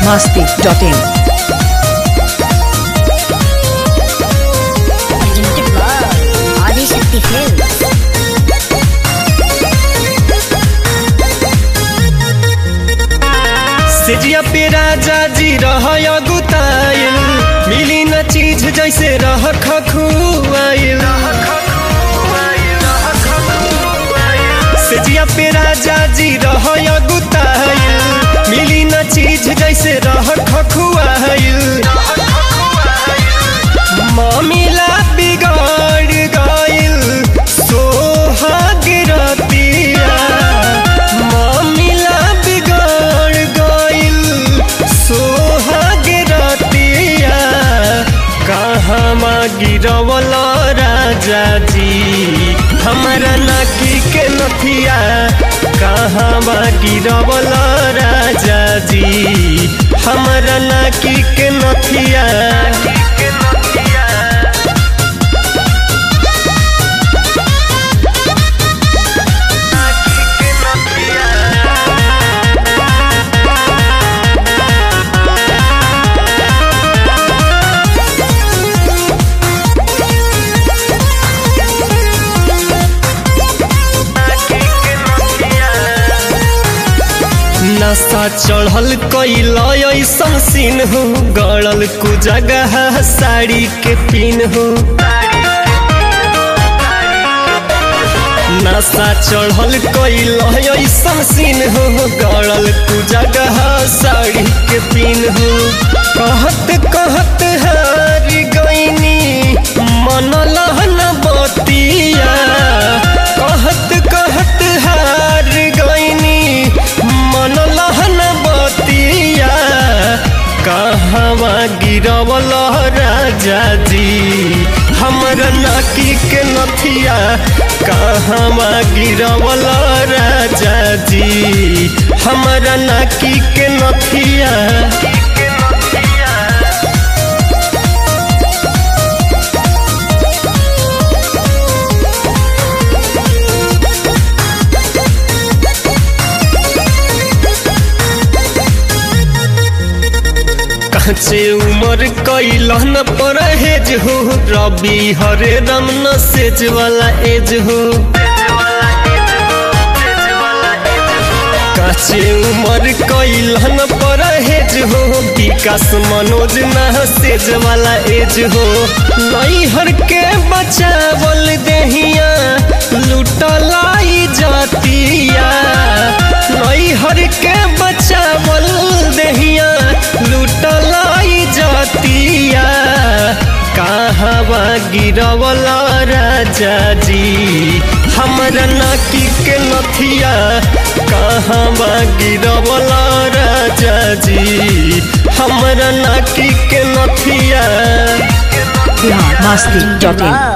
masti.in. Presented by Adishakti Films. सेजिया पे राजा जी रह गुताइल मिली न चीज जैसे रह खखुआइल सेजिया पे राजा जी रह गुताइल मिली न चीज जैसे रह खखुआइल मामिला बिगाड़ गइल सोहाग रतिया मामिला बिगाड़ गइल सोहाग रतिया कहवा गिरवल राजा जी हमारा नाकी के नथिया कहवा गिरवल राजा जी हमारा नाकी के नथिया नशा चढ़ल कैल ऐसन सीन हो गड़ल कु जगह साड़ी के पिन हो नशा चढ़ल कैल ऐसन सीन हो गड़ल कु जगह साड़ी के पिन हो कहत कहत हार गईनी मन लहन बतिया कहत कहत हार गईनी मन लहन बतिया कहवा गिरवल राजा जी हमर नाकी के नथिया कहवा गिरवल राजा जी हमर नाकी के नथिया काचे उमर कैलन परहेज हो रबी हरे रम न सेज वाला एज हो काचे उमर कैलन परहेज हो विकास मनोज न सेज वाला एज हो नैहर के बचावल देहिया लुटलाई जातिया नैहर के बचावल देहिया लुटलाई जातिया कहवा गिरवल राजा जी हमरा नाकी के नथिया कहवा गिरवल राजा जी हमरा नाकी के नथिया Bihar masti.in.